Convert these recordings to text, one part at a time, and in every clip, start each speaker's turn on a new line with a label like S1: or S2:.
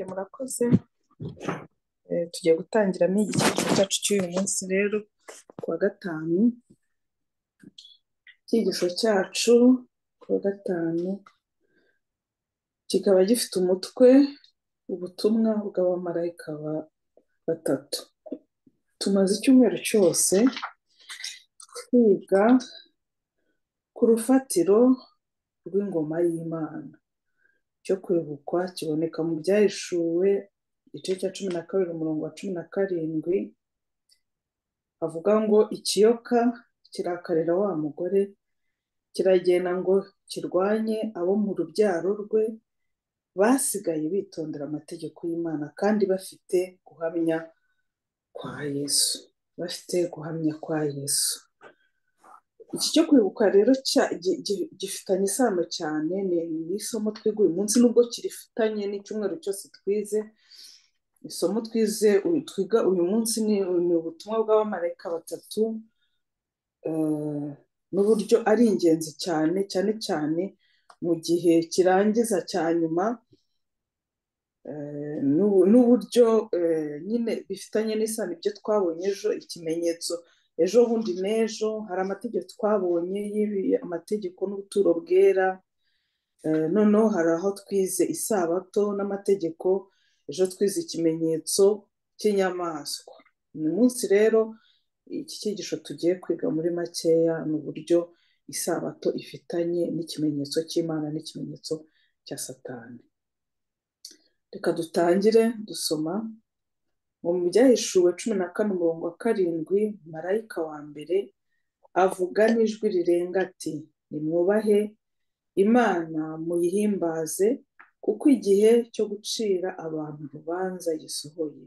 S1: Murakoze tugiye gutangiramo igice cyacu cy'uyu munsi rero kuwa gatanu icyigisho cyacu kuwa gatanu kikaba gifite umutwe ubutumwa bw'abamarayika batatu tumaze icyumweru cyose twiga ku rufatiro rw'ingoma y'imana cyo kwibukwa kiboneka mu byahishuwe igice cya cumi na kabiri umurongo wa cumi na karindwi avuga ngo ikiyoka kirakarira wa mugore kiragenda ngo kirwanye abo mu rubyaro rwe basigaye bitondera amategeko y'imana kandi bafite guhamya kwa yesu bafite guhamya kwa yesu iki cyo kwibuka rero gifitanye isano cyane ni isomo twiga uyu munsi nubwo kirifitanye n'icyumweru cyose twize isomo twize twiga uyu munsi ni ubutumwa bw'abamarayika batatu n'uburyo ari ingenzi cyane cyane cyane mu gihe kirangiza cya nyuma n'uburyo nyine bifitanye n'isano ibyo twabonye ejo ikimenyetso ejo bundi n'ejo hari amategeko twabonye amategeko n'ubuturo bwera noneho hari aho twize isabato n'amategeko ejo twize ikimenyetso cy'inyamaswa uyu munsi rero iki cyigisho tugiye kwiga muri makeya ni uburyo isabato ifitanye n'ikimenyetso cy'imana n'ikimenyetso cya satani reka dutangire dusoma mu byahishuwe cumi na kane umurongo wa karindwi marayika wa mbere avuga n'ijwi rirenga ati nimwubahe imana muyihimbaze kuko igihe cyo gucira abantu urubanza gisohoye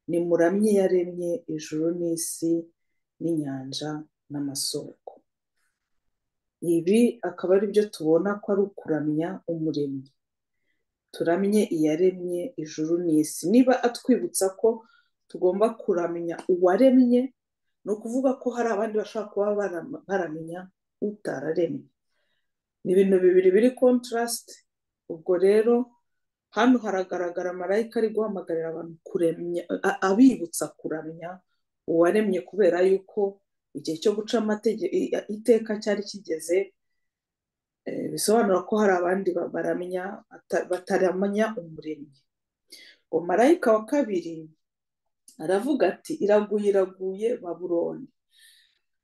S1: nimuramye yaremye ijuru n'isi n'inyanja n'amasoko ibi akaba ari byo tubona ko ari ukuramya umuremyi turamye iyaremye ijuru n'isi niba atwibutsa ko tugomba kuramya uwaremye ni ukuvuga ko hari abandi bashobora kuba baramenya utararemye ni ibintu bibiri biri kontarasite ubwo rero hano haragaragara marayika ari guhamagarira abantu kuremya abibutsa kuramya uwaremye kubera yuko igihe cyo guca iteka cyari kigeze bisobanura ko hari abandi baramenya bataramenya umuremyi ngo marayika wa kabiri aravuga ati iraguye iraguye baburoni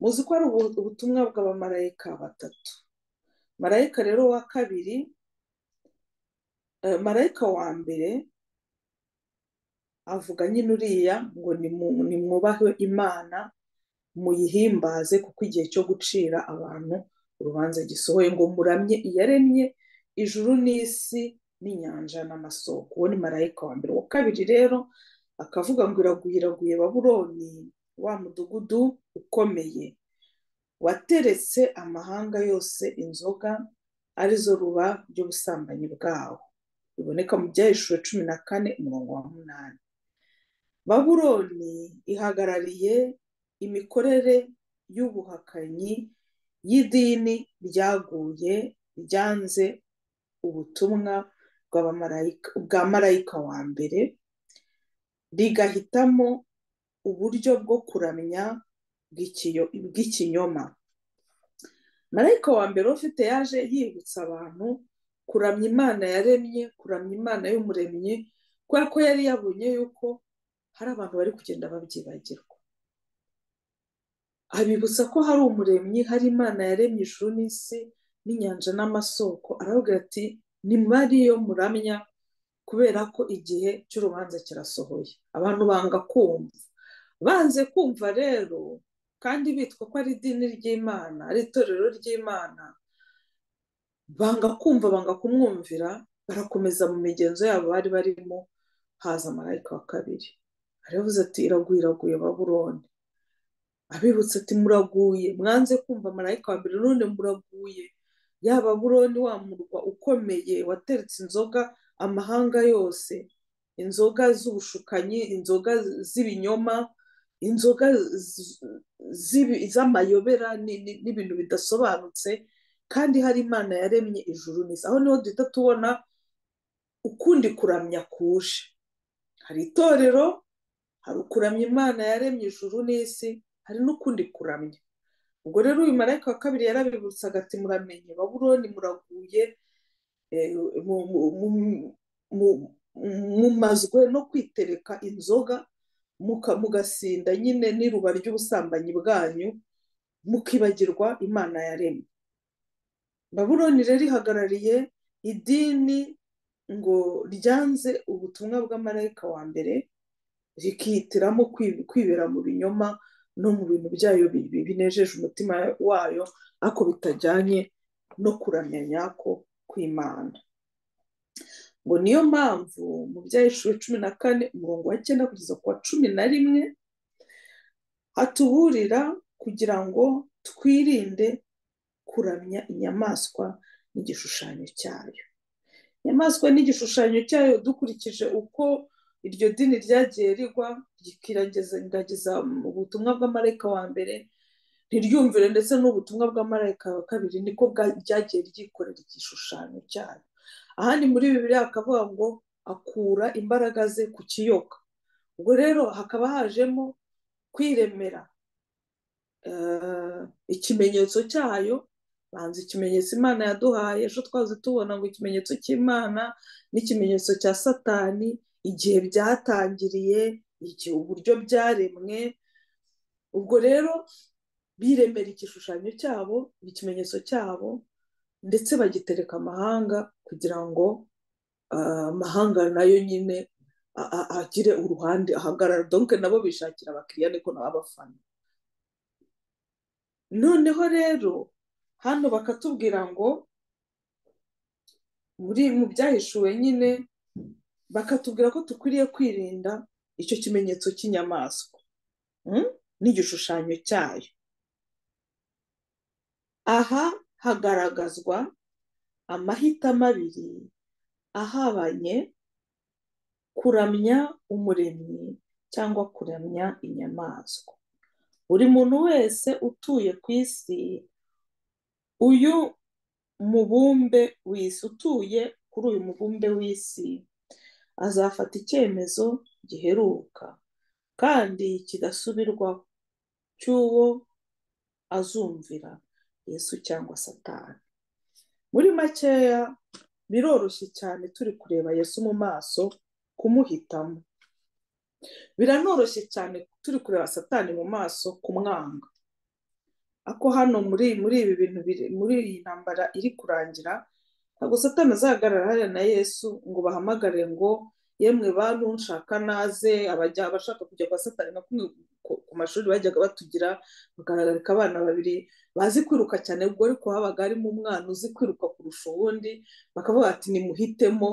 S1: muzi ko ari ubutumwa bw'abamarayika batatu marayika rero wa kabiri marayika wa mbere avuga nyine uriya ngo nimwubahe imana muyihimbaze kuko igihe cyo gucira abantu urubanza gisohoye ngo muramye iyaremye ijuru n'isi n'inyanja n'amasoko uwo ni marayika wa mbere uwa kabiri rero akavuga ngo iraguye iraguye baburoni wa mudugudu ukomeye wateretse amahanga yose inzoga arizo ruba ry'ubusambanyi bwawo biboneka mu byahishuwe cumi na kane umurongo wa munani baburoni ihagarariye imikorere y'ubuhakanyi y'idini ryaguye ryanze ubutumwa bwa marayika wa mbere rigahitamo uburyo bwo kuramya bw'ikinyoma marayika wa mbere ufite yaje yibutsa abantu kuramya imana yaremye kuramya imana y'umuremyi kubera ko yari yabonye yuko hari abantu bari kugenda babyibagirwa abibutsa ko hari umuremyi hari imana yaremye ijuru n'isi n'inyanja n'amasoko aravuga ati ni mariyo muramya kubera ko igihe cy'urubanza kirasohoye abantu banga kumva banze kumva rero kandi bitwa ko ari idini ry'imana ari itorero ry'imana banga kumva banga kumwumvira barakomeza mu migenzo yabo bari barimo haza marayika wa kabiri aravuze ati iraguye iraguye baburoni abibutsa ati muraguye mwanze kumva marayika wa mbere none muraguye yaba buroni wa murwa ukomeye wateretse inzoga amahanga yose inzoga z'ubushukanyi inzoga z'ibinyoma inzoga z'amayobera n'ibintu bidasobanutse kandi hari imana yaremye ijuru n'isi aho niho duhita tubona ukundi kuramya kuje hari itorero hari ukuramya imana yaremye ijuru n'isi hari n'ukundi kuramya ubwo rero uyu marayika wa kabiri yarabibutsaga ati muramenye baburoni muraguye mumazwe no kwitereka inzoga mugasinda nyine n'iruba ry'ubusambanyi bwanyu mukibagirwa imana yaremye baburoni rero ihagarariye idini ngo ryanze ubutumwa bw'amarayika wa mbere rikihitiramo kwibera mu binyoma no mu bintu byayo binejeje umutima wayo ariko bitajyanye no kuramya nyako kw'imana ngo niyo mpamvu mu byayishuri cumi na kane umurongo wa cyenda kugeza ku wa cumi na rimwe hatuburira kugira ngo twirinde kuramya inyamaswa n'igishushanyo cyayo inyamaswa n'igishushanyo cyayo dukurikije uko iryo dini ryagiye rigwa rikiragiza ubutumwa bw'amarayika wa mbere ntiryumvire ndetse n'ubutumwa bw'amarayika wa kabiri niko byagiye ryikorera igishushanyo cyayo ahandi muri bibiri hakavuga ngo akura imbaraga ze ku kiyoka ubwo rero hakaba hajemo kwiremera ikimenyetso cyayo banza ikimenyetso imana yaduhaye ejo twazi tubona ngo ikimenyetso cy'imana n'ikimenyetso cya satani igihe byatangiriye igihe uburyo byaremwe ubwo rero biremera igishushanyo cyabo ikimenyetso cyabo ndetse bagitereka amahanga kugira ngo amahanga nayo nyine agire uruhande ahagarara donke nabo bishakira abakiriya niko nabo abafana noneho rero hano bakatubwira ngo muri mu byahishuwe nyine bakatubwira ko dukwiriye kwirinda icyo kimenyetso cy'inyamaswa n'igishushanyo cyayo aha hagaragazwa amahitamo abiri ahabanye kuramya umuremyi cyangwa kuramya inyamaswa buri muntu wese utuye ku isi uyu mubumbe w'isi utuye kuri uyu mubumbe w'isi azafata icyemezo giheruka kandi kidasubirwaho cy'uwo azumvira yesu cyangwa satani muri makeya biroroshye cyane turi kureba yesu mu maso kumuhitamo biranoroshye cyane turi kureba satani mu maso kumwanga ako hano muri muri ibi bintu muri iyi ntambara iri kurangira ntabwo satani azahagarara hariya na yesu ngo bahamagare ngo yemwe bantu nshaka naze abajya abashaka kujya kwa satani nka kumwe ku mashuri bajyaga batugira bagaragarika abana babiri bazi kwiruka cyane ubwo ariko habaga harimo umwana uzi kwiruka kurusha uwundi bakavuga ati nimuhitemo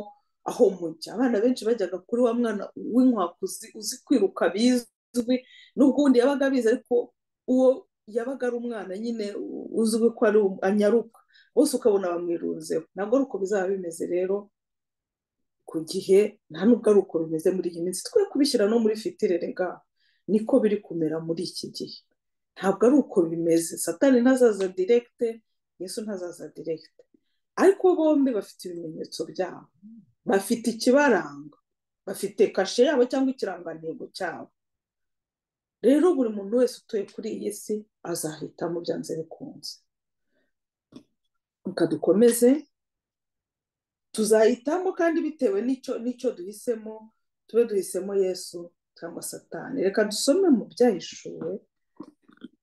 S1: aho mujya abana benshi bajyaga kuri wa mwana w'inkwakuzi uzi kwiruka bizwi n'ubwo undi yabaga abizi ariko uwo yabaga ari umwana nyine uzwi ko ari anyaruka bose ukabona bamwirunzeho ntabwo ari uko bizaba bimeze rero ku gihe nta nubwo ari uko bimeze muri iyi minsi twe kubishyira no muri fitire rega niko biri kumera muri iki gihe ntabwo ari uko bimeze satani ntazaza direkite yesu ntazaza direkite ariko bombi bafite ibimenyetso byabo bafite ikibaranga bafite kashe yabo cyangwa ikirangantego cyabo rero buri muntu wese utuye kuri iyi si azahitamo byanze bikunze reka dukomeze tuzahitamo kandi bitewe n'icyo n'icyo duhisemo tube duhisemo yesu cyangwa satani reka dusome mu byahishuwe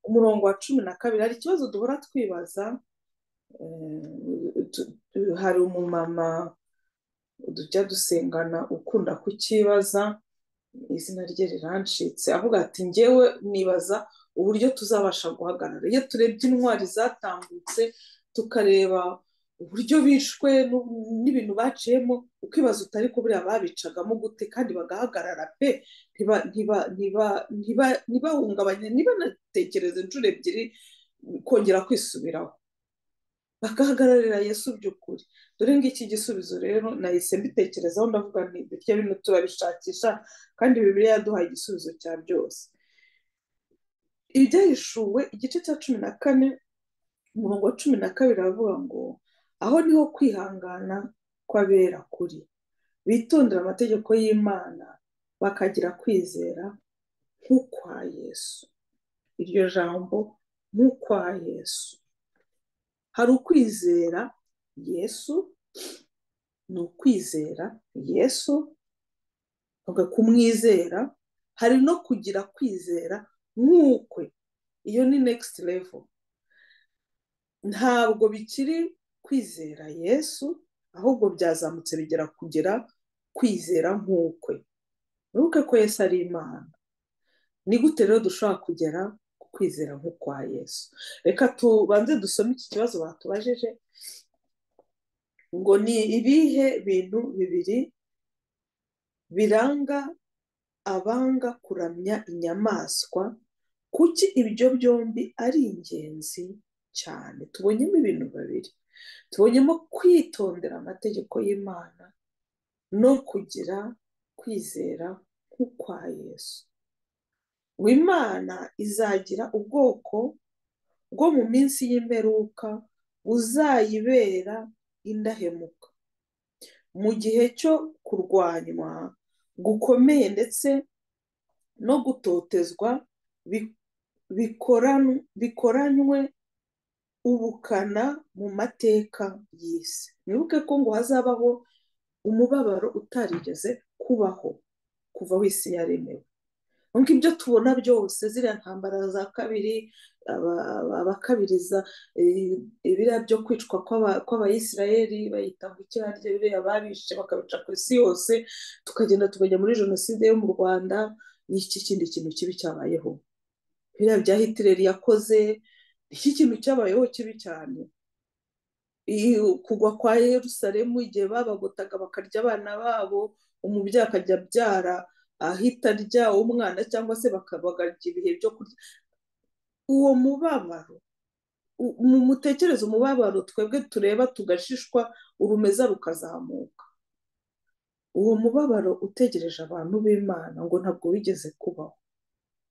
S1: umurongo wa cumi na kabiri hari ikibazo duhora twibaza hari umumama tujya dusengana ukunda kukibaza izina rye rirancitse avuga ati ngewe nibaza uburyo tuzabasha guhagarara iyo turebye intwari zatambutse tukareba uburyo bishwe n'ibintu baciyemo ukibaza utari kubura babicagamo gute kandi bagahagarara pe ntibahungabanye ntibanatekereze inshuro ebyiri kongera kwisubiraho bagahagararira yesu by'ukuri dore ngiki gisubizo rero nahise mbitekerezaho ndavuga nti bityo bino turabishakisha kandi bibiri yaduhaye igisubizo cya byose ibyahishuwe igice cya cumi na kane umurongo wa cumi na kabiri aravuga ngo aho niho kwihangana kw'abera kuri bitondera amategeko y'imana bakagira kwizera nk'ukwa yesu iryo jambo nk'ukwa yesu hari ukwizera yesu ni ukwizera yesu kumwizera hari no kugira kwizera nk'ukwe iyo ni next level ntabwo bikiri kwizera yesu ahubwo byazamutse bigera kugira kwizera nk'ukwe ntuke ko yesu ari imana ni gute rero dushobora kugera ku kwizera nk'ukwa yesu reka tubanze dusome iki kibazo batubajije ngo ni ibihe bintu bibiri biranga abanga kuramya inyamaswa kuki ibyo byombi ari ingenzi cyane tubonyemo ibintu babiri tubonyemo kwitondera amategeko y'imana no kugira kwizera nk'ukwa yesu ngo imana izagira ubwoko bwo mu minsi y'imperuka buzayibera indahemuka mu gihe cyo kurwanywa gukomeye ndetse no gutotezwa bikoranywe ubukana mu mateka y'isi mwibuke ko ngo hazabaho umubabaro utarigeze kubaho kuva aho isi yaremewe nk'uko ibyo tubona byose ziriya ntambara za kabiri abakabiriza biriya byo kwicwa kw'abayisiraheli bayita ngo ikirarya biriya babishe bakabica ku isi yose tukagenda tukajya muri jenoside yo mu rwanda n'iki kindi kintu kibi cyabayeho biriya bya hitireri yakoze iki kintu cyabayeho kibi cyane kugwa kwa Yerusalemu igihe babagotaga bakarya abana babo umubyeyi akajya abyara ahita arya umwana cyangwa se bakabagarya ibihe byo kurya uwo mubabaro mu mutekereze umubabaro twebwe tureba tugashishwa urumeza rukazamuka uwo mubabaro utegereje abantu b'imana ngo ntabwo wigeze kubaho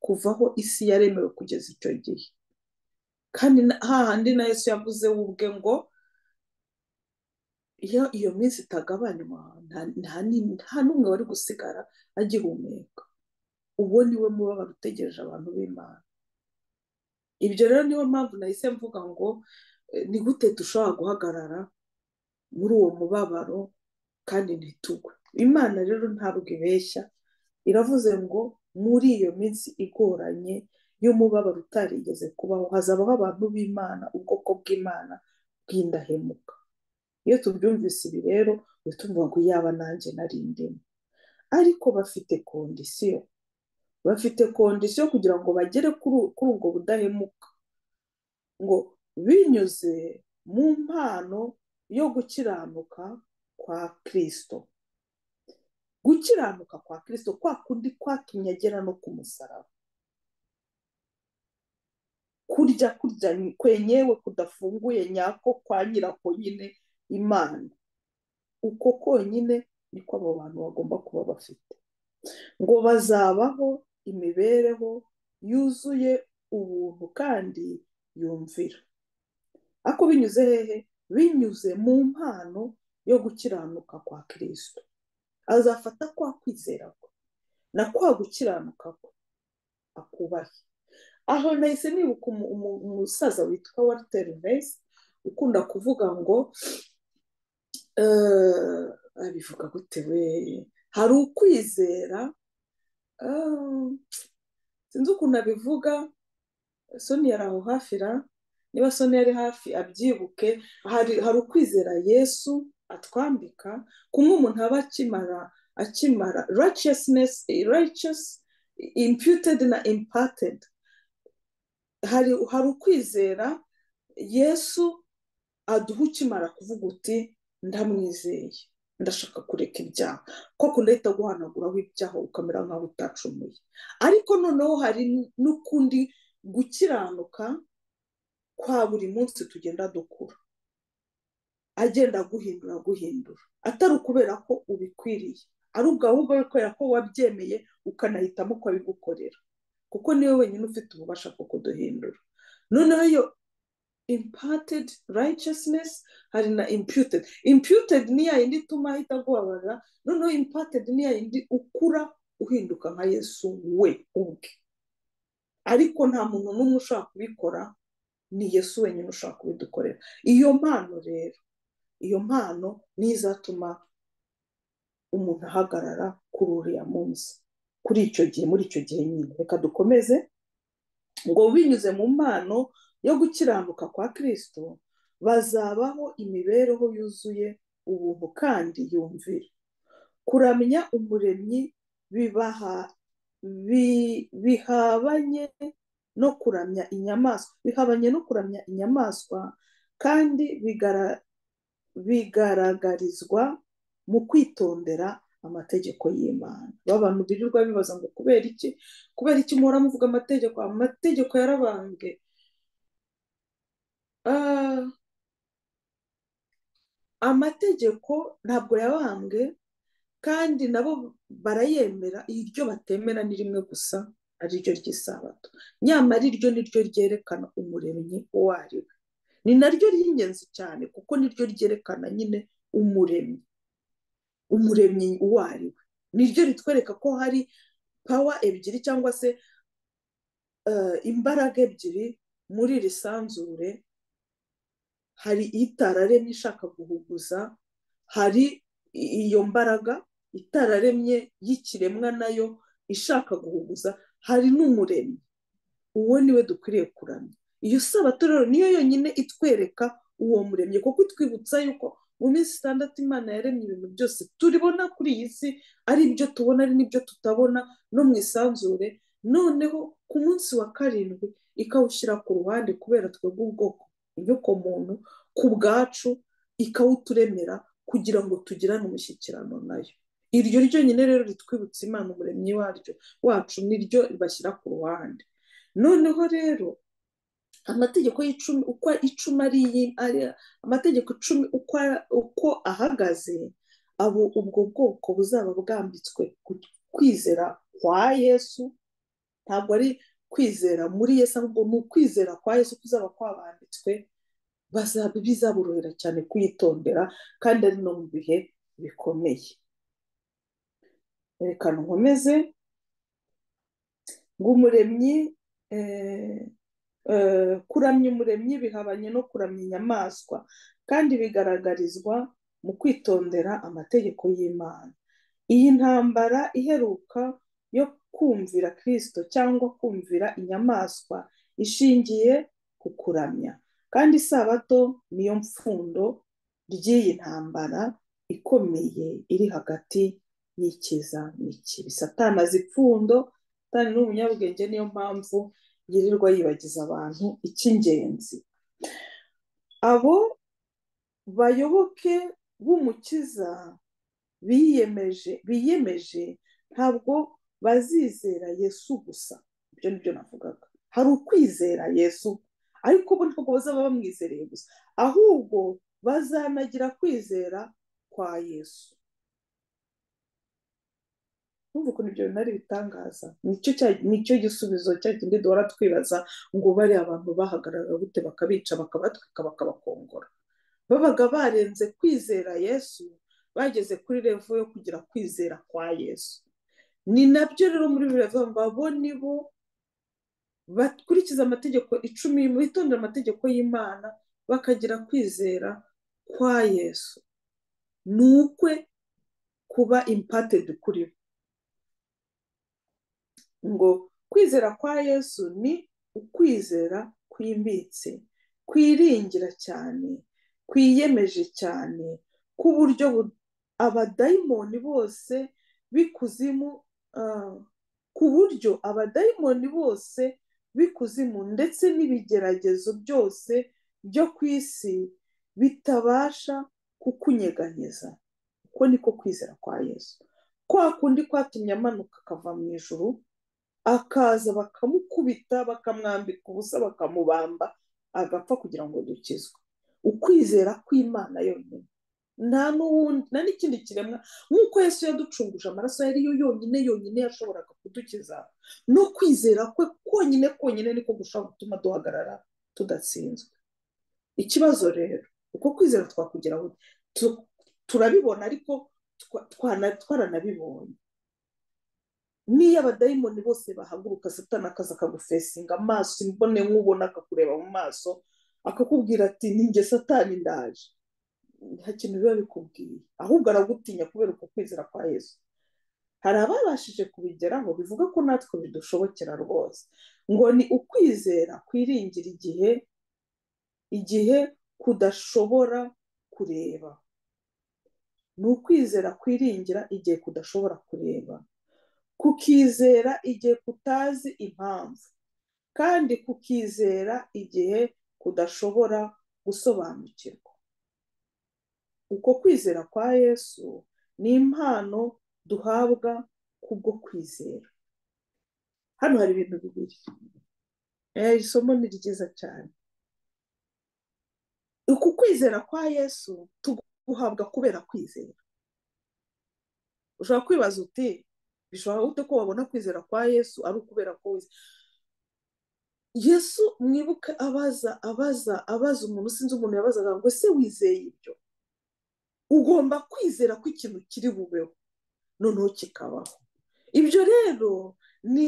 S1: kuvaho isi yaremewe kugeza icyo gihe kandi hahandi na yesu yavuze ubwe ngo iyo iyo minsi itagabanywa nta n'umwe wari gusigara agihumeka uwo niwe mubabaro utegereje abantu b'imana ibyo rero niyo mpamvu nahise mvuga ngo ni gute dushobora guhagarara muri uwo mubabaro kandi ntitugwe imana rero ntabwo ibeshya iravuze ngo muri iyo minsi igoranye y'umubabaro utarigeze kubaho hazabaho abantu b'imana ubwoko bw'imana bw'indahemuka iyo tubyumvise ibi rero tumva ngo yaba nanjye nari ndimo ariko bafite kondisiyo bafite kondisiyo kugira ngo bagere kuri ubwo budahemuka ngo binyuze mu mpano yo gukiranuka kwa kirisito gukiranuka kwa kirisito kwa kundi kwatumye agera no ku musaraba kurya kurya kwenyewe kudafunguye nyako kwa nyirako nyine imana uko konyine niko abo bantu bagomba kuba bafite ngo bazabaho imibereho yuzuye ubuntu kandi yumvira ariko binyuze hehe binyuze mu mpano yo gukiranuka kwa kirisito azafata kwa kwizera kwe na kwa gukiranuka kwe akubahe aho nahise nibuka umusaza witwa walter vesi ukunda kuvuga ngo abivuga gute we hari ukwizera sinzi ukuntu abivuga soni yari aho hafi ra niba soni yari hafi abyibuke hari ukwizera yesu atwambika kumwe umuntu aba akimara akimara righteous imputed na impated hari ukwizera yesu aduha ukimara kuvuga uti ndamwizeye ndashaka kureka ibyaha kuko ndahita guhanaguraho ibyaha ukamera nk'aho utacumuye ariko noneho hari n'ukundi gukiranuka kwa buri munsi tugenda dukura agenda aguhindura aguhindura atari ukubera ko ubikwiriye ari ubwo ahubwo kubera ko wabyemeye ukanahitamo ko abigukorera kuko niwe wenyine ufite ububasha bwo kuduhindura noneho impatedi rayicesinesi hari na imputedi imputedi ni ya yindi ituma ahita agorora noneho impatedi ni ya yindi ukura uhinduka nka yesu we ubwe ariko nta muntu n'umwe ushobora kubikora ni yesu wenyine ushobora kubidukorera iyo mpano rero iyo mpano niyo izatuma umuntu ahagarara kuri uriya munsi kuri icyo gihe muri icyo gihe nyine reka dukomeze ngo binyuze mu mpano yo gukiranuka kwa kirisito bazabaho imibereho yuzuye ubuntu kandi yumvira kuramya umuremyi bibaha bihabanye no kuramya inyamaswa bihabanye no kuramya inyamaswa kandi bigaragarizwa mu kwitondera amategeko y'imana abantu birirwa bibaza ngo kubera iki kubera iki muhora muvuga amategeko amategeko yarabambwe amategeko ntabwo yabambwe kandi nabo barayemera iryo batemera ni rimwe gusa ariryo ry'isabato nyamara iryo niryo ryerekana umuremyi uwo ari we ni naryo ry'ingenzi cyane kuko niryo ryerekana nyine umuremyi umuremyi uwo ari we niryo ritwereka ko hari pawa ebyiri cyangwa se imbaraga ebyiri muri iri sanzure hari itararemye ishaka guhuguza hari iyo mbaraga itararemye y'ikiremwa nayo ishaka guhuguza hari n'umuremyi uwo niwe dukwiriye kuramya iyo sabato rero niyo yonyine itwereka uwo muremyi kuko itwibutsa yuko mu minsi itandatu imana yaremye ibintu byose turibona kuri iyi si ari ibyo tubona ari n'ibyo tutabona no mu isanzure noneho ku munsi wa karindwi ikawushyira ku ruhande kubera twebwe ubwoko inyokomuntu ku bwacu ikawuturemera kugira ngo tugirane umushyikirano nayo iryo ryonyine rero ritwibutsa imana umuremyi waryo wacu niryo bashyira ku ruhande noneho rero amategeko y'icumi uko icumi ari amategeko icumi uko ahagaze abo ubwo bwoko buzaba bwambitswe kwizera kwa yesu ntabwo ari kwizera muri yesu ahubwo ni ukwizera kwa yesu kuzaba kwabambitswe bizaborohera cyane kuyitondera kandi ari no mu bihe bikomeye reka nkomeze ngo umuremyi kuramya umuremyi bihabanye no kuramya inyamaswa kandi bigaragarizwa mu kwitondera amategeko y'imana iyi ntambara iheruka yo kumvira kirisito cyangwa kumvira inyamaswa ishingiye ku kuramya kandi isabato niyo mpfundo ry'iyi ntambara ikomeye iri hagati y'ikiza n'ikibi satana azi ipfundo satana ni umunyabwenge niyo mpamvu yirirwa yibagiza abantu icy'ingenzi abo bayoboke b'umukiza biyemeje biyemeje ntabwo bazizera yesu gusa ibyo ni byo navugaga hari ukwizera yesu ariko bo ntabwo bazaba bamwizereye gusa ahubwo bazanagira kwizera kwa yesu numva ukuntu ibyo bintu ari ibitangaza nicyo gisubizo cya kindi duhora twibaza ngo bariya abantu bahagarara gute bakabica bakabatwika bakabakongora babaga barenze kwizera yesu bageze kuri revo yo kugira kwizera kwa yesu ni nabyo rero muri biriya ngo abo ni bo bakurikiza amategeko icumi bitondera amategeko y'imana bakagira kwizera kwa yesu ni ukwe kuba impatedi kuri bo ngo kwizera kwa yesu ni ukwizera kwimbitse kwiringira cyane kwiyemeje cyane ku buryo abadayimoni bose b'ikuzimu ku buryo abadayimoni bose b'ikuzimu ndetse n'ibigeragezo byose byo ku isi bitabasha kukunyeganyeza uko niko kwizera kwa yesu kwa kundi kwatumye amanuka akava mu ijoro akaza bakamukubita bakamwambika ubusa bakamubamba agapfa kugira ngo dukizwe ukwizera kw'imana yonyine nta n'uwundi nta n'ikindi kiremwa nk'uko yesu yaducunguje amaraso yari yo yonyine yonyine yashoboraga kudukiza no kwizera kwe konyine konyine niko gushobora gutuma duhagarara tudatsinzwe ikibazo rero uko kwizera twakugeraho turabibona ariko twaranabibonye niyo abadayimoni bose bahaguruka satana akaza akagufesinga amaso imbone nk'ubona akakureba mu maso akakubwira ati ninjye satani ndaje nta kintu biba bikubwiye ahubwo aragutinya kubera uko kwizera kwa yesu hari ababashije kubigeraho bivuga ko natwe bidushobokera rwose ngo ni ukwizera kwiringira igihe igihe kudashobora kureba ni ukwizera kwiringira igihe kudashobora kureba kukizera igihe kutazi impamvu kandi kukizera igihe kudashobora gusobanukirwa uko kwizera kwa yesu ni impano duhabwa kubwo kwizera hano hari ibintu bibiri isomo ni ryiza cyane uku kwizera kwa yesu tuguhabwa kubera kwizera ushobora kwibaza uti bishobora gute ko wabona kwizera kwa yesu ari ukubera ko wizera yesu mwibuke abaza abaza abaza umuntu sinzi umuntu yabazaga ngo ese wizeye ibyo ugomba kwizera ko ikintu kiri bubeho noneho kikabaho ibyo rero ni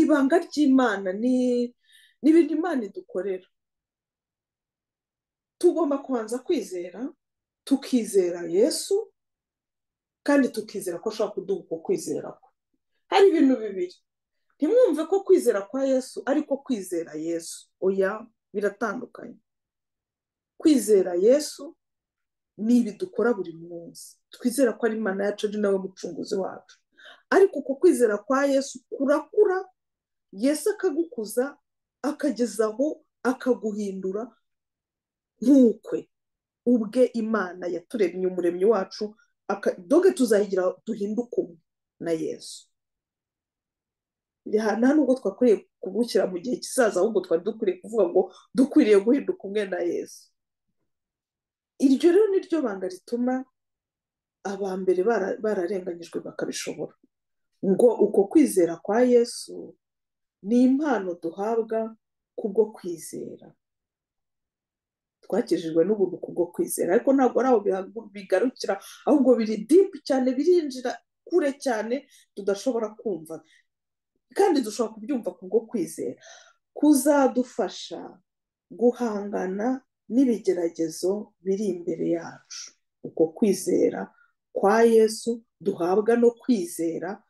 S1: ibanga ry'imana ni ibintu imana idukorera tugomba kubanza kwizera tukizera yesu kandi tukizera ko ashobora kuduha uko kwizera kwe hari ibintu bibiri ntimwumve ko kwizera kwa yesu ariko kwizera yesu oya biratandukanye kwizera yesu ni ibi dukora buri munsi twizera ko ari imana yacu ari nawe mucunguzi wacu ariko uko kwizera kwa yesu kurakura yesu akagukuza akagezaho akaguhindura nk'ukwe ubwe imana yaturemye umuremyi wacu doge tuzayigira duhinduke umwe na yesu nta nubwo twakwiriye kubushyira mu gihe kizaza ahubwo twari dukwiriye kuvuga ngo dukwiriye guhinduka umwe na yesu iryo rero ni ryo banga rituma aba mbere bararenganyijwe bakabishobora ngo uko kwizera kwa yesu ni impano duhabwa kubwo kwizera twakijijwe n'ubuntu kubwo kwizera ariko ntabwo ari aho bigarukira ahubwo biri dipu cyane birinjira kure cyane tudashobora kumva kandi dushobora kubyumva kubwo kwizera kuzadufasha guhangana n'ibigeragezo biri imbere yacu uko kwizera kwa yesu duhabwa no kwizera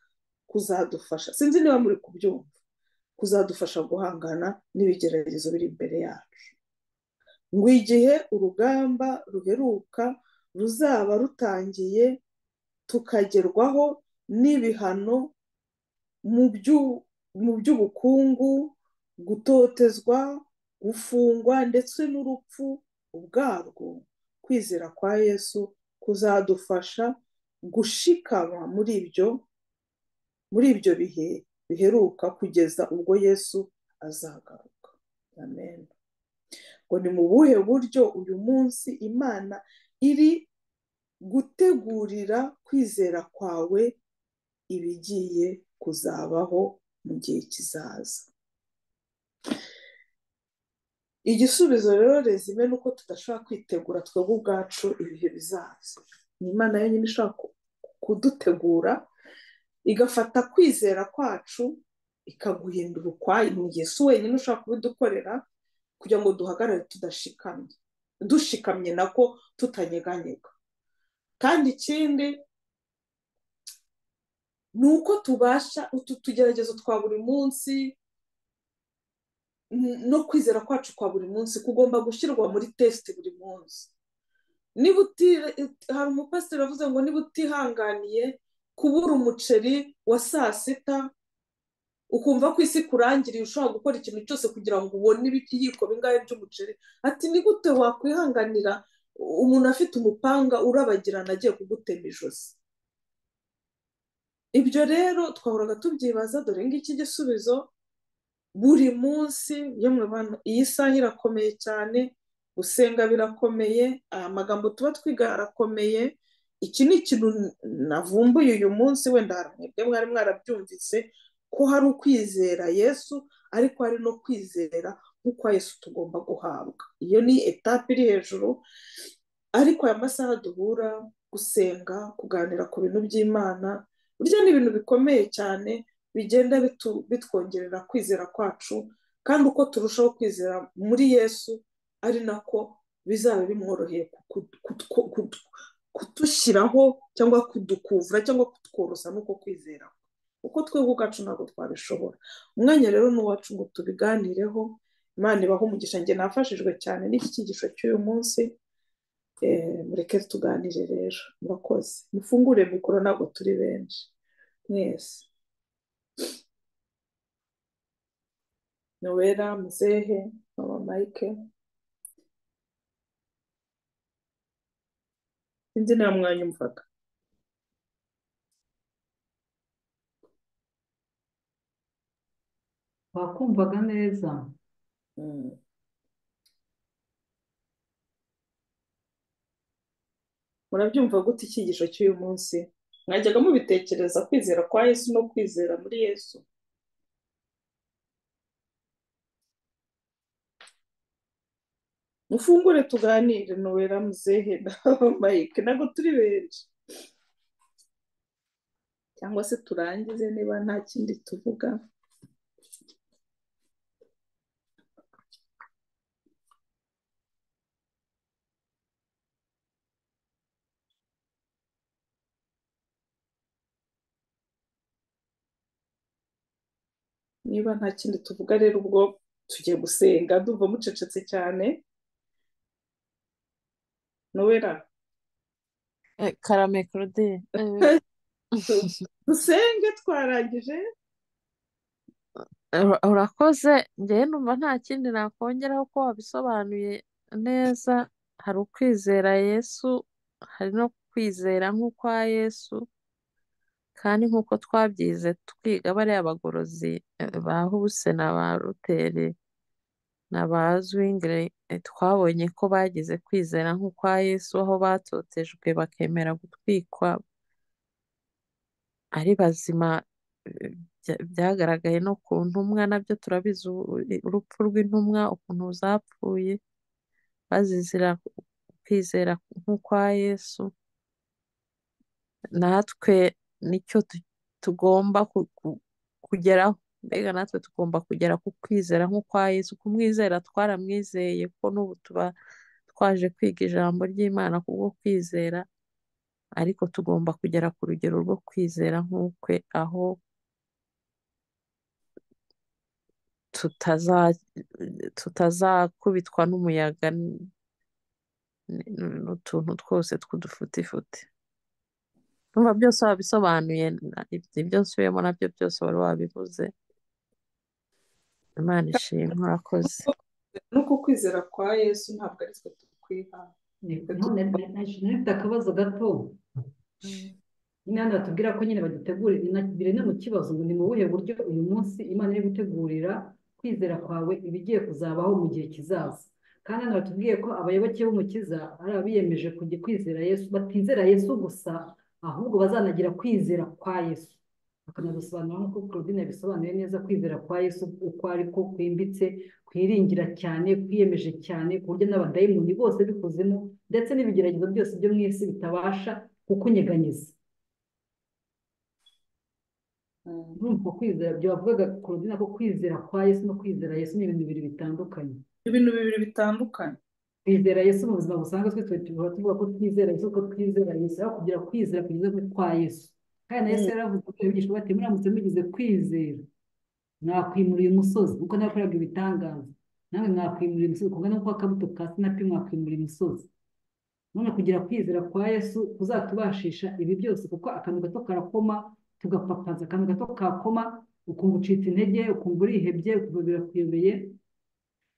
S1: kuzadufasha sinzi niba muri kubyumva kuzadufasha guhangana n'ibigeragezo biri imbere yacu ngo igihe urugamba ruheruka ruzaba rutangiye tukagerwaho n'ibihano mu by'ubukungu gutotezwa gufungwa ndetse n'urupfu ubwarwo kwizera kwa yesu kuzadufasha gushikama muri ibyo muri ibyo bihe biheruka kugeza ubwo yesu azagaruka amen ngo ni mu buhe buryo uyu munsi imana iri gutegurira kwizera kwawe ibigiye kuzabaho mu gihe kizaza igisubizo rero rezime ni uko tudashobora kwitegura twebwe ubwacu ibihe bizaza ni imana yonyine ishobora kudutegura igafata kwizera kwacu ikaguhindura ukwayo mu gihe si wenyine ushobora kubidukorera kugira ngo duhagarare tudashikamye dushikamye nako tutanyeganyega kandi ikindi ni uko tubasha utu tugeragezo twa buri munsi no kwizera kwacu kwa buri munsi kugomba gushyirwa muri tesite buri munsi niba hari umupasiteri wavuze ngo niba utihanganiye kubura umuceri wa saa sita ukumva ko isi kurangiriye ushobora gukora ikintu cyose kugira ngo ubone ibiyiko bingahe by'umuceri ati ni gute wakwihanganira umuntu afite umupanga urabagirana agiye kugutema ijosi ibyo rero twahoraga tubyibaza dore ngiki gisubizo buri munsi yemwe bana iyi saha irakomeye cyane gusenga birakomeye aya magambo tuba twiga arakomeye iki ni ikintu navumbuye uyu munsi wenda mwebwe mwari mwarabyumvise ko hari ukwizera yesu ariko hari no kwizera nk'ukwa Yesu tugomba guhabwa iyo ni etape iri hejuru ariko aya masaha duhura gusenga kuganira ku bintu by'imana burya ni ibintu bikomeye cyane bigenda bitwongerera kwizera kwacu kandi uko turushaho kwizera muri yesu ari nako bizaba bimworoheye kudushyiraho cyangwa kudukuvura cyangwa kutworosa n'uko kwizera uko twebwe ubwacu ntabwo twabishobora umwanya rero ni uwacu ngo tubiganireho imana ibaho umugisha njye nafashijwe cyane n'iki cyigisho cy'uyu munsi mureke tuganire rero murakoze mufungure mikoro ntabwo turi benshi mwese nowera muzehe mama mayike sinzi nta mwanya umvaga
S2: wakumvaga neza
S1: murabyumva gute icyigisho cy'uyu munsi mwajyaga mubitekereza kwizera kwa yesu no kwizera muri yesu mufungure tuganire nowera muzehe mayike ntabwo turi benshi cyangwa se turangize niba nta kindi tuvuga niba nta kindi tuvuga rero ubwo tugiye gusenga ndumva mucecetse cyane nowera
S3: karame claude
S1: dusenge twarangije
S3: urakoze ngewe numva nta kindi nakongeraho ko wabisobanuye neza hari ukwizera yesu hari no kwizera nk'ukwa yesu kandi nk'uko twabyize twiga bariya bagorozi ba huse na ba ruteri na ba zwingire twabonye ko bagize kwizera nk'ukwa yesu aho batotejwe bakemera gutwikwa ari bazima byagaragaye no ku ntumwa nabyo turabizi urupfu rw'intumwa ukuntu zapfuye bazizira kwizera nk'ukwa yesu natwe nicyo tugomba kugeraho mbega natwe tugomba kugera ku kwizera nk'ukwa Yesu kumwizera twaramwizeye ko n'ubu tuba twaje kwiga ijambo ry'imana kubwo kwizera ariko tugomba kugera ku rugero rwo kwizera nk'ukwe aho tutazakubitwa n'umuyaga n'utuntu twose tw'udufutifuti numva byose wabisobanuye ibyo nsubiyemo nabyo byose wari wabivuze imana ishimwe urakoze
S1: nuko kwizera kwa yesu ntabwo ari twe tukwiha
S2: ntafite akabazo gato imana batubwira ko nyine bagitegurira biri mu kibazo ngo ni mu buhe buryo uyu munsi imana iri gutegurira kwizera kwawe ibigiye kuzabaho mu gihe kizaza kandi hano batubwiye ko abayoboke b'umukiza ari abiyemeje kujya kwizera yesu batizera yesu gusa ahubwo bazanagira kwizera kwa yesu bakanadusobanura nk'uko claudine yabisobanuye neza kwizera kwa yesu uko ariko kwimbitse kwiringira cyane kwiyemeje cyane ku buryo n'abadayimoni bose bikozemo ndetse n'ibigeragezo byose byo mu isi bitabasha kukunyeganyeza urumva kwizera byo bavugaga claudine ko kwizera kwa yesu no kwizera yesu ni ibintu bibiri bitandukanye
S1: ibintu bibiri bitandukanye
S2: twizera yesu mu buzima busanzwe twe tuhora tuvuga ko twizera yesu ko twizera yesu aho kugira kwizera kugeza kuri kwa yesu kandi na yesu yaravuze ko abigishwa bati muramutse mugize kwizera mwakwimura uyu musozi kuko nakoraga ibitangaza nawe mwakwimura uyu musozi kungana n'uko akabuto ka sinapi mwakwimura umusozi none kugira kwizera kwa yesu kuzatubashisha ibi byose kuko akantu gato karakoma tugapapaza akantu gato kakoma ukumva ucitse intege ukumva urihebye ukumva birakuyobeye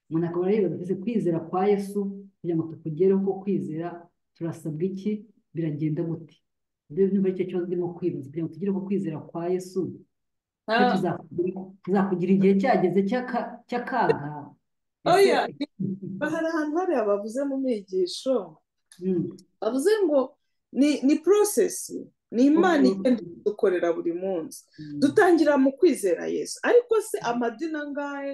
S2: umuntu akaba areba mbese kwizera kwa yesu kugira ngo tukugereho ko kwizera turasabwa iki biragenda gute ibyo nyuma y'icyo kibazo urimo kwibaza kugira ngo tugire ko kwizera kwa yesu tuzakugira igihe cyageze cy'akaga
S1: hari ahantu hariya bavuze mu migisho bavuze ngo ni porosesi ni imana igenda dukorera buri munsi dutangira mu kwizera yesu ariko se amadini angahe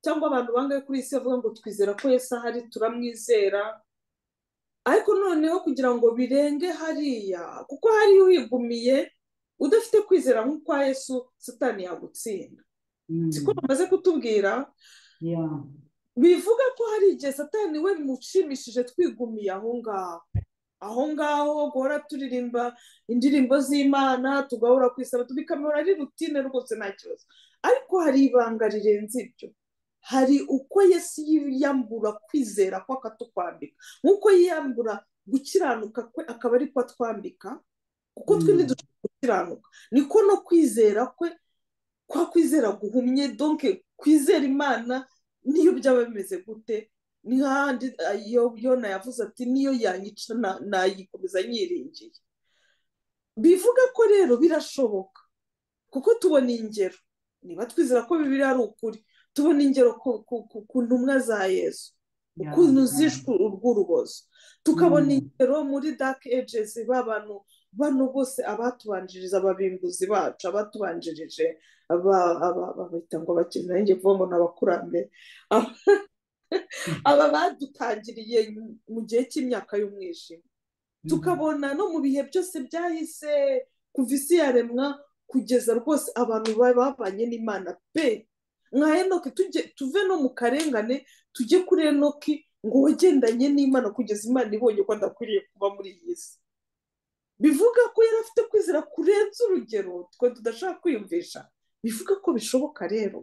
S1: cyangwa abantu bangahe kuri iyi si bavuga ngo twizera ko Yesu ahari turamwizera ariko noneho kugira ngo birenge hariya kuko hariya uhigumiye udafite kwizera nk'ukwa Yesu Satani yagutsinda siko bamaze kutubwira bivuga ko hari igihe Satani we bimushimishije twigumiye aho ngaho aho ngaho guhora turirimba indirimbo z'imana tugahora kwisaba tubikamura ari rutine rwose nta kibazo ariko hari ibanga rirenze ibyo hari uko Yesu yiyambura kwizera ko akatukwambika nk'uko yiyambura gukiranuka kwe akaba ari ko atwambika kuko twe ntidushobora gukiranuka niko no kwizera kwe kwa kwizera guhumye donke kwizera imana niyo byaba bimeze gute ni nk'ahandi yona yavuze ati niyo yanyica nayikomeza nyiringiye bivuga ko rero birashoboka kuko tubona ingero niba twizera ko bibiri ari ukuri tubona ingero ku ntumwa za yesu ukuntu zishwe urw'urubozo tukabona ingero muri dake ejesi bantu bano bose abatubanjiriza ababimbuzi bacu abatubanjirije babita ngo bakina nanjye kuvuga ngo ni abakurambere aba badutangiriye mu gihe cy'imyaka y'umwijima tukabona no mu bihe byose byahise kuva isi yaremwa kugeza rwose abantu babanye n'imana pe nka enoki tuve no mu karengane tujye kuri enoki ngo wagendanye n'imana kugeza imana ibonye ko adakwiriye kuba muri iyi si bivuga ko yari afite kwizera kurenza urugero twe tudashaka kwiyumvisha bivuga ko bishoboka rero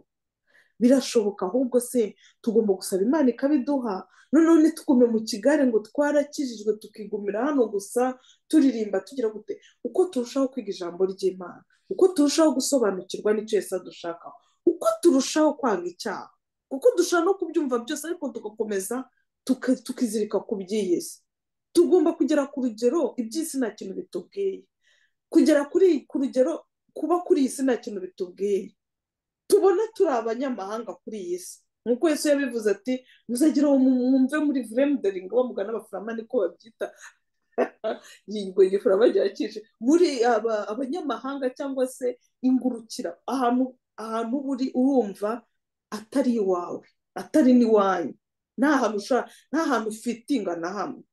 S1: birashoboka ahubwo se tugomba gusaba imana ikabiduha noneho ntitugume mu kigare ngo twarakijijwe tukigumira hano gusa turirimba tugira gute uko turushaho kwiga ijambo ry'imana uko turushaho gusobanukirwa n'icyo yose dushakaho uko turushaho kwanga icyaha uko dushobora no kubyumva byose ariko tugakomeza tukizirika ku by'iy'isi tugomba kugera ku rugero iby'isi nta kintu bitubwiye kugera ku rugero kuba kuri iyi si nta kintu bitubwiye tubona turi abanyamahanga kuri iyi si nk'uko Yesu yabivuze ati muzagira uwo mwumve muri vuremuderingi bamugana abafurama niko babyita yingo gifura bagerageje muri abanyamahanga cyangwa se ingurukira ahantu ahantu uba uri urumva atari iwawe atari n'iwanyu nta hantu ushaka nta hantu ufitinga na hamwe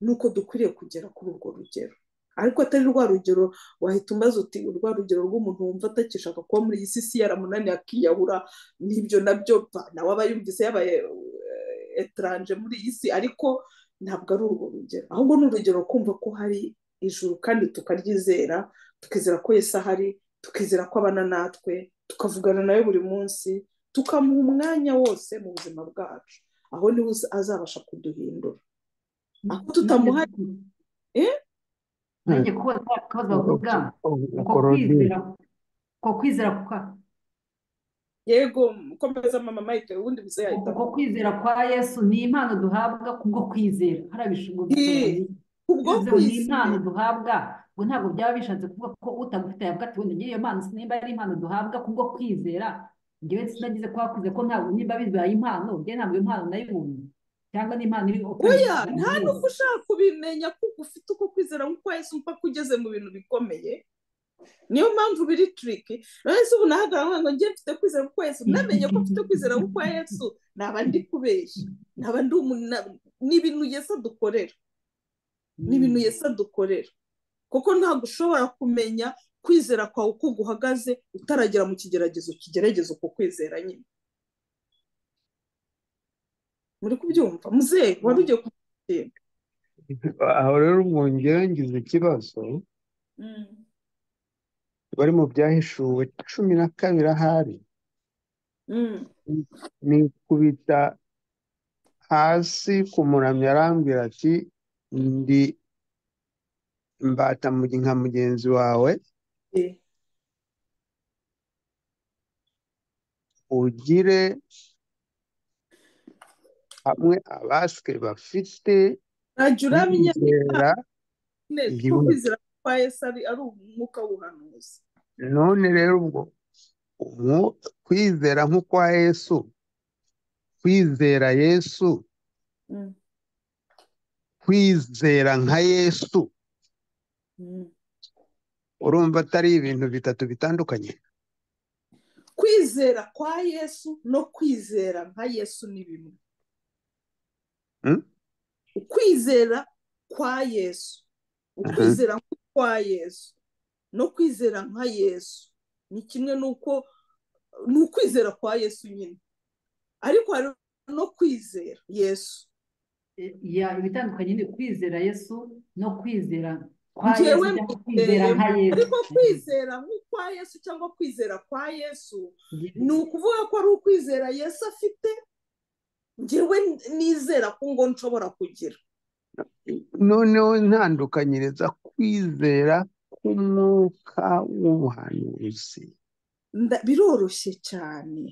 S1: nuko dukwiriye kugera kuri urwo rugero ariko atari rwa rugero wahita umbaza uti urwa rugero rw'umuntu wumva atakishaka kuba muri iyi si yaramunaniye akiyahura n'ibyo nabyo nawe aba yumvise yabaye etaranje muri iyi si ariko ntabwo ari urwo rugero ahubwo ni urugero kumva ko hari ijuru kandi tukaryizera tukizera ko yesi ahari tukizera ko abana natwe tukavugana nawe buri munsi tukamuha umwanya wose mu buzima bwacu aho niho azabasha kuduhindura aho tutamuhaye
S2: nanjye kuba twakabaza bavuga ko kwizera ko kwizera kwa
S1: yego komeza mama mayike ubundi buze yahita
S2: ko kwizera kwa yesu ni impano duhabwa kubwo kwizera hari abishingo
S1: kubwo
S2: ni impano duhabwa ngo ntabwo byaba bishatse kuvuga ko utagufite yavuga ati wenda ngiyo mpano sinimba ari impano duhabwa kubwo kwizera ngewe sinagize kwa kwizera ko ntabwo nimba bibaye impano ngewe ntabwo impano nayibonye cyangwa n'impano iri
S1: oya nta n'ubwo ushaka kubimenya kuko ufite uko kwizera nk'uko wese umva ko ugeze mu bintu bikomeye niyo mpamvu biri turiki rero se ubu nahagarara ngo njye mfite kwizera nk'uko wese unamenye ko mfite kwizera nk'uko yesu naba ndi kubeshya naba ndi ni ibintu yesi adukorera ni ibintu yesi adukorera kuko ntabwo ushobora kumenya kwizera kwawe uko guhagaze utaragera mu kigeragezo kigerageza uko kwizera nyine muri kubyumva muzehe wari ugiye kubyumva
S4: aho rero mwongera ngize ikibazo bari mu byahishuwe cumi na kabiri ahari nikubita hasi ku muramyi arambwira ati ndi mbata nka mugenzi wawe ugire hamwe abaswe bafite
S1: ntajya uramenya ko kwizera kwa yesu ari umwuka w'ubuhanuzi
S4: none rero ubwo kwizera nk'ukwa yesu kwizera yesu kwizera nka yesu urumva atari ibintu bitatu bitandukanye
S1: kwizera kwa yesu no kwizera nka yesu ni bimwe
S4: Mm?
S1: ukwizera kwa yesu ukwizera kwa yesu no kwizera nka yesu ni kimwe n'uko ni ukwizera kwa yesu nyine ariko hari no kwizera yesu
S2: ya ibitandukanye ni kwizera yesu no kwizera kwa yesu
S1: Njyewe
S2: cyangwa kwizera nka
S1: ariko
S2: yesu
S1: kwizera nk'ukwa yesu cyangwa kwizera kwa yesu ni ukuvuga ko ari ukwizera yesu afite ngewe nizera ko ngo nshobora kugira
S4: noneho ntandukanyiriza kwizera k'umwuka w'ubuhanuzi
S1: Nda- biroroshye cyane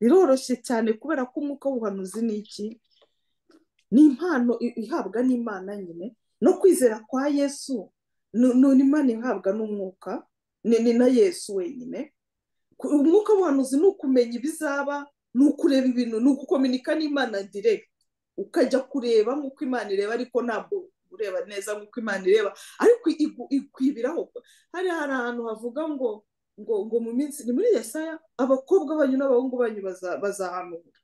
S1: biroroshye cyane kubera ko umwuka w'ubuhanuzi ni iki ni impano i- ihabwa n'imana nyine no kwizera kwa yesu ni ni impano ihabwa n'umwuka ni ni na yesu wenyine Ku- umwuka w'ubuhanuzi ni ukumenya ibizaba ni ukureba ibintu ni ugukominika n'imana direct ukajya kureba nk'uko imana ireba ariko ntabwo ureba neza nk'uko imana ireba ariko igu- ikwibiraho hari hari ahantu havuga ngo ngo ngo mu minsi ni muri yesaya abakobwa banyu n'abahungu banyu baza- bazahanura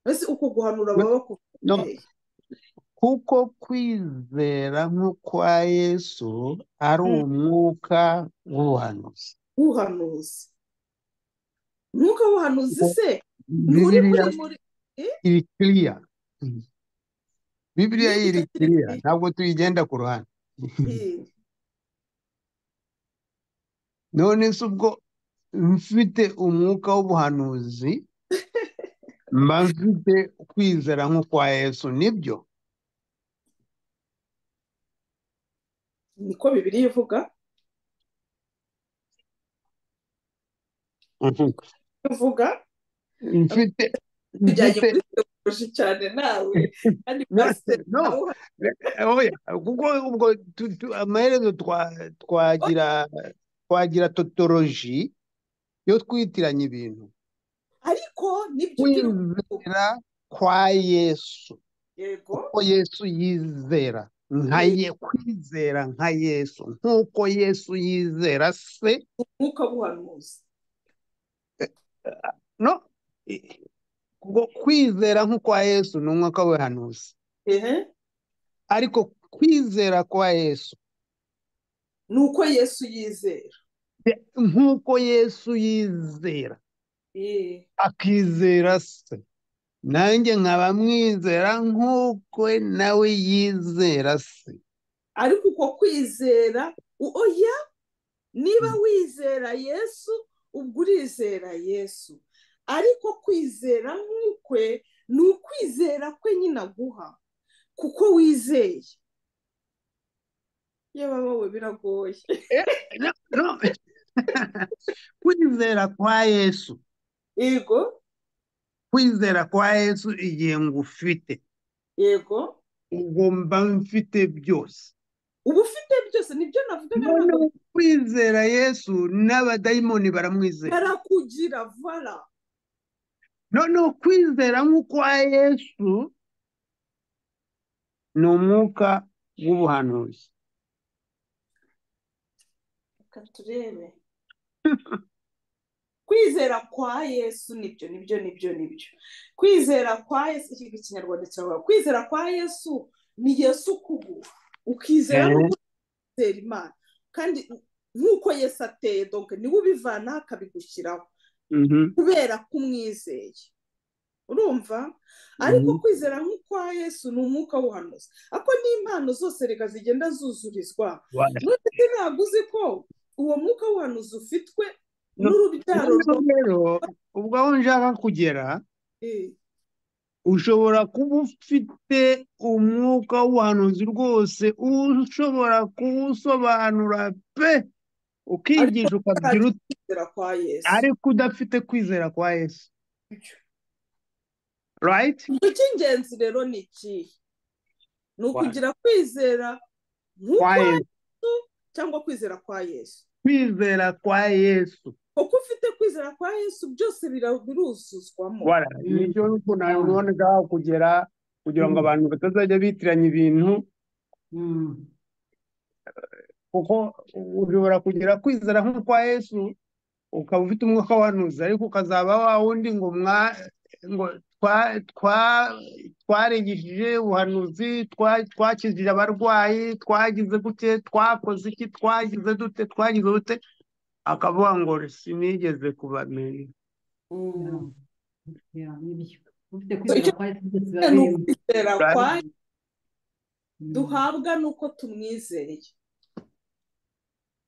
S1: mbese uko guhanura baba
S4: no
S1: bakubwiye
S4: kuko kwizera nk'ukwa yesu ari
S1: Mm.
S4: umwuka w'ubuhanuzi
S1: uhanuzi mwuka w'uhanuzi se nturi
S4: bibiriya
S1: muri muri eh?
S4: iri kiriya bibiriya
S1: Ni-
S4: iri
S1: icyo kiri
S4: kiriya
S1: kuri-
S4: ntabwo tuyigenda ku ruhande
S1: eh,
S4: none se ubwo mfite umwuka w'ubuhanuzi mba mfite kwizera nk'ukwa yesu nibyo
S1: niko bibiri ivuga ivuga
S4: mfite
S1: tujyanye
S4: mfite
S1: muri tekinoloji cyane nawe kandi
S4: no
S1: pasiteri
S4: no
S1: nawe uhari
S4: oya kuko ubwo tu- tu- amaherezo twa- twagira twagira totoroji yo twitiranya ibintu
S1: ariko nibyo turi kuvuga
S4: kwizera kwa yesu
S1: yego
S4: kuko yesu yizera nka
S1: eh,
S4: ye kwizera nka yesu nk'uko yesu yizera se
S1: umwuka w'ubuhanuzi
S4: no i- ubwo kwizera nk'ukwa yesu ni umwuka w'ubuhanuzi
S1: ehe
S4: ariko kwizera kwa yesu
S1: ni uko yesu yizera
S4: de- nk'uko yesu yizera
S1: eh,
S4: akizera se nanjye nkaba mwizera nk'uko nawe yizera se
S1: ariko uko kwizera u- oya niba wizera yesu ubwo urizera yesu ariko kwizera nk'ukwe ni ukwizera kwe nyine aguha kuko wizeye yewe wowe biragoye
S4: No, no. kwizera kwa yesu
S1: yego
S4: kwizera kwa yesu igihe ngufite
S1: yego
S4: ubwo mba mfite byose
S1: uba ufite byose nibyo navugaga
S4: none
S1: ntabwo
S4: kwizera yesu n'abadayimoni baramwizera
S1: barakugira vara
S4: none kwizera nk'ukwa yesu ni umwuka w'ubuhanuzi
S1: reka turebe kwizera kwa yesu nibyo nibyo nibyo nibyo kwizera kwa yesu iki ngiki ikinyarwanda kiravuga kwizera kwa yesu ni yesu kuguha ukizera
S4: Eh,
S1: n'uko atera imana kandi nk'uko yesu ateye donke niwe ubivanaho akabigushyiraho
S4: mhm,
S1: kubera ko umwizeye urumva ariko
S4: mhm.
S1: kwizera nk'ukwa yesu ni umwuka w'ubuhanuzi ako ni impano zose reka zigenda zuzurizwa
S4: Wala.
S1: none se ntabwo uzi ko uwo mwuka w'ubuhanuzi ufitwe
S4: No-
S1: n'urubyaro
S4: noneho
S1: rwa
S4: rero ubwo aho njaka kugera
S1: Eh,
S4: ushobora kuba ufite umwuka w'ubuhanuzi rwose ushobora kuwusobanura pe
S1: ariko
S4: ukigisha
S1: utagira
S4: ukagira uti
S1: kwizera kwa yesu
S4: ariko udafite kwizera kwa yesu right
S1: icyo cy'ingenzi rero ni ikihe ni
S4: Kwa-
S1: ukugira kwizera
S4: kwa
S1: nk'ukwa
S4: yesu
S1: yesu cyangwa kwizera kwa yesu
S4: kwizera kwa yesu
S1: kuko ufite kwizera kwa yesu byose bira- biruzuzwamo
S4: Wala,
S2: Mm.
S4: nibyo ntaboneka kugera kugira ngo
S2: Mm.
S4: abantu batazajya bitiranya ibintu
S2: Mm.
S4: kuko ushobora kugira kwizera nk'ukwa yesu ukaba ufite umwuka wanuza ariko ukazaba wa wundi ngo mwa ngo twa- twa- twarengishije ubuhanuzi twa- twakijije abarwayi twagize gute twakoze iki twagize dute twagize dute akavuga ngo sinigeze kubamenya
S2: ya nibyo ufite kwizera kwa yesu byose biba
S1: ni
S2: birimo
S1: ukwizera
S4: Right.
S1: kwa
S2: Mm.
S1: duhabwa ni uko tumwizeye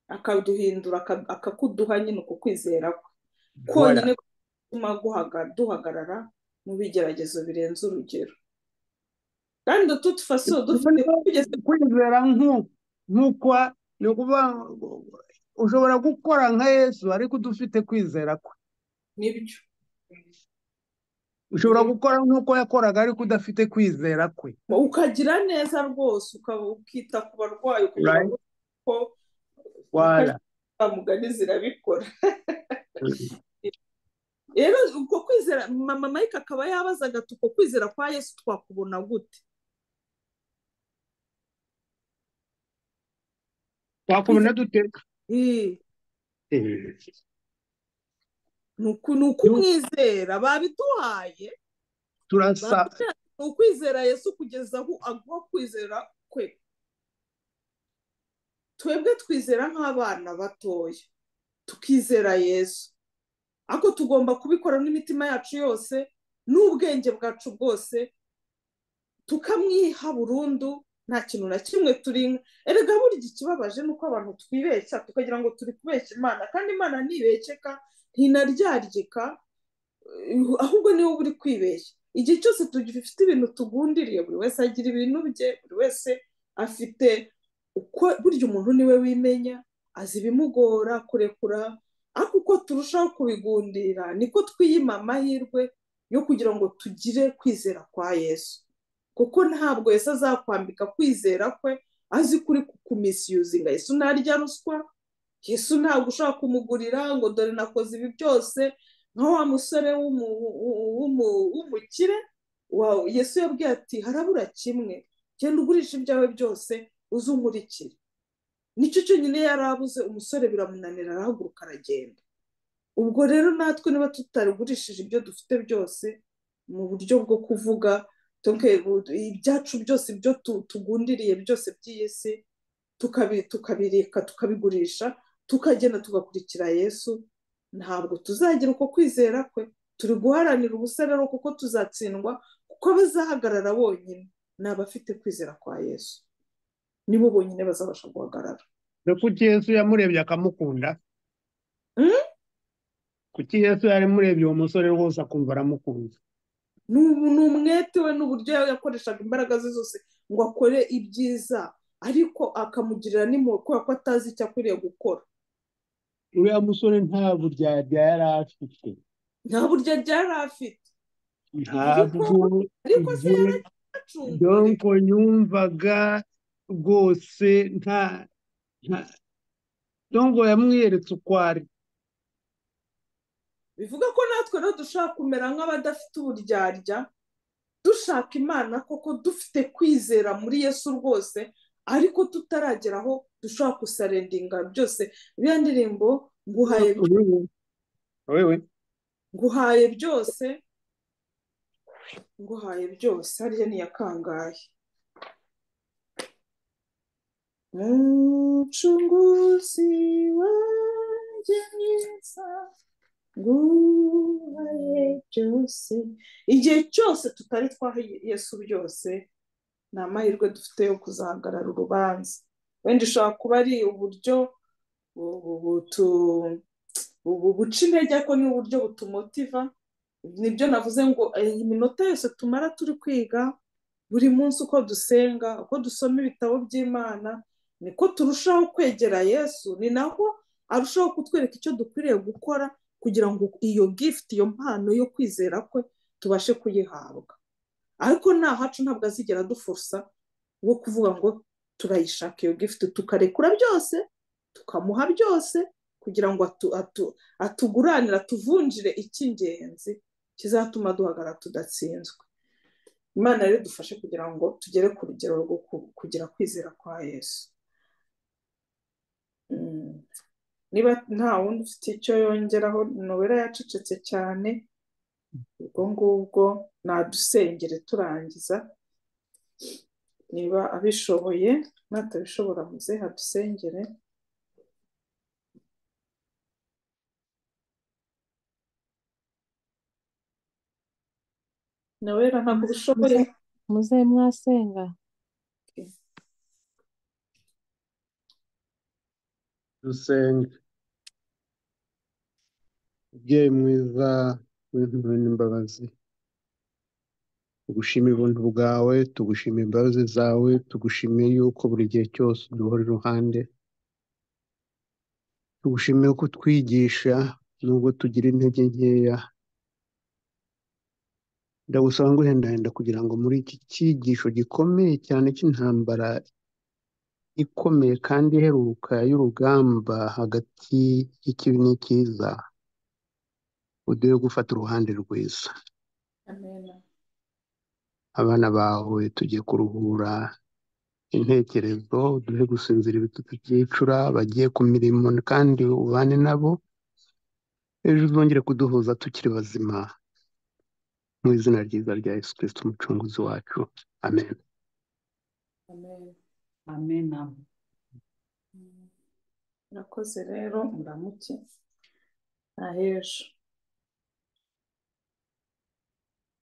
S1: akaduhindura aka- akakuduha nyine uko kwizera kwe konyine gutuma guhaga- duhagarara mu bigeragezo birenze urugero kandi tutufasiyo dufite kugeza
S4: kwizera nku- nk'ukwa ni ukuvuga ngo ushobora gukora nka yesu ariko udafite kwizera kwe
S1: n'ibyo
S4: ushobora gukora nk'uko yakoraga ariko udafite kwizera kwe
S1: ukagira neza rwose ukaba ukita ku barwayi kugira ngo ko
S4: wara
S1: mugani zirabikora rero ubwo kwizera mama mike akaba yabazaga ati uko kwizera kwa yesu twakubona gute
S4: twakubona dute
S1: Eh,
S4: Eh,
S1: ni uku- ni ukumwizera babiduhaye
S4: turasa
S1: ni ukwizera yesu kugeza aho aguha kwizera kwe twebwe twizera nk'abana batoya tukizera yesu ariko tugomba kubikora n'imitima yacu yose n'ubwenge bwacu bwose tukamwiha burundu nta kintu na kimwe turi erega burya ikibabaje ni uko abantu twibeshya tukagira ngo turi kubeshya imana kandi imana ntibekeka ntinaryargika eh, ahubwo niwe buri kwibeshya igihe cyose dufite ibintu tugundiriye buri wese agira ibintu bye buri wese afite uko burya umuntu niwe wimenya azi ibimugora kurekura ariko uko turushaho kubigundira niko twiyima amahirwe yo kugira ngo tugire kwizera kwa yesu kuko ntabwo yesu azakwambika kwizera kwe azi kuri kumisiyuzinga yesu ntarya ruswa yesu ntabwo ushaka kumugurira ngo dore nakoze ibi byose nka wa musore w'umu- w'u- w'umu- w'umukire wa- yesu yabwiye ati harabura kimwe genda ugurisha ibyawe byose uze unkurikire nicyo cyonyine yari abuze umusore biramunanira arahaguruka aragenda ubwo rero natwe niba tutarigurishije ibyo dufite byose mu buryo bwo kuvuga tuke- ibyacu byose ibyo tu- tugundiriye byose by'iyi si tukabi- tukabireka tukabigurisha tukagenda tugakurikira yesu ntabwo tuzagira uko kwizera kwe turi guharanira ubusa rero kuko tuzatsindwa kuko abazahagarara bonyine ni abafite kwizera kwa yesu nibo bonyine bazabasha guhagarara
S4: dore kuki yesu yamurebye akamukunda
S1: Mm?
S4: kuki yesu yamurebye uwo musore rwose akumva aramukunda
S1: ni ubu- ni umwete we n'uburyo yakoreshaga imbaraga ze zose ngo akore ibyiza ariko akamugirira n'impuhwe kubera ko atazi icyo akwiriye gukora
S4: uriya musore nta buryarya yari afite
S1: nta buryo ryari afite
S4: ntabwo
S1: ariko se
S4: ibyo-
S1: yari acungure
S4: donko yumvaga rwose nta nta donko yamwiyeretse uko ari
S1: bivuga ko natwe rero dushobora kumera nk'abadafite uburyarya dushaka imana koko dufite kwizera muri yesu rwose ariko tutarageraho dushobora gusarendinga byose iriya ndirimbo nguhaye
S4: Wewe, wewe
S1: nguhaye byose nguhaye byose harya niya kangahe umucunguzi wanjye mwiza nguhaye byose igihe cyose tutari twaha yesu byose ni amahirwe dufite yo kuzahagarara urubanza wenda ushobora kuba ari uburyo bu- bu- butu- bu- buca intege ariko ni uburyo butumotiva nibyo navuze ngo eh, iminota yose tumara turi kwiga buri munsi uko dusenga uko dusoma ibitabo by'imana niko turushaho kwegera yesu ni naho arushaho kutwereka icyo dukwiriye gukora kugira ngo iyo gift iyo mpano yo kwizera kwe tubashe kuyihabwa ariko nta hacu ntabwo azigera dufusa wo kuvuga ngo turayishaka iyo gift tukarekura byose tukamuha byose kugira ngo atu- atu- atuguranire atuvunjire icy'ingenzi kizatuma duhagarara tudatsinzwe imana rero idufashe kugira ngo tugere ku rugero rwo ku- kugira kwizera kwa yesu Mm. niba nta wundi ufite icyo yongeraho nowela yacecetse cyane ubwo ngubwo nadusengere turangiza niba abishoboye natabishobora muze hadusengere nowela ntabwo ubishoboye
S3: muze mwasenga
S4: dusenge mubyeyi mwiza w'impuhwe n'imbabazi tugushima ubuntu bwawe tugushima imbabazi zawe tugushimiye yuko buri gihe cyose uduhora iruhande tugushimiye ko utwigisha nubwo tugira intege nkeya ndagusaba ngo uhendahenda kugira ngo muri iki cyigisho gikomeye cyane cy'intambara ikomeye kandi iheruka y'urugamba hagati y'ikibi n'ikiza uduhe gufata uruhande rwiza
S1: amena
S4: abana bawe tugiye kuruhura intekerezo uduhe gusinzira ibitutsi byicura bagiye ku mirimo kandi ubane nabo ejo uzongere kuduhuza tukiri bazima mu izina ryiza rya yesu kirisiti umucunguzi wacu amen
S1: amena
S2: amena
S1: murakoze rero muramuke ntahejo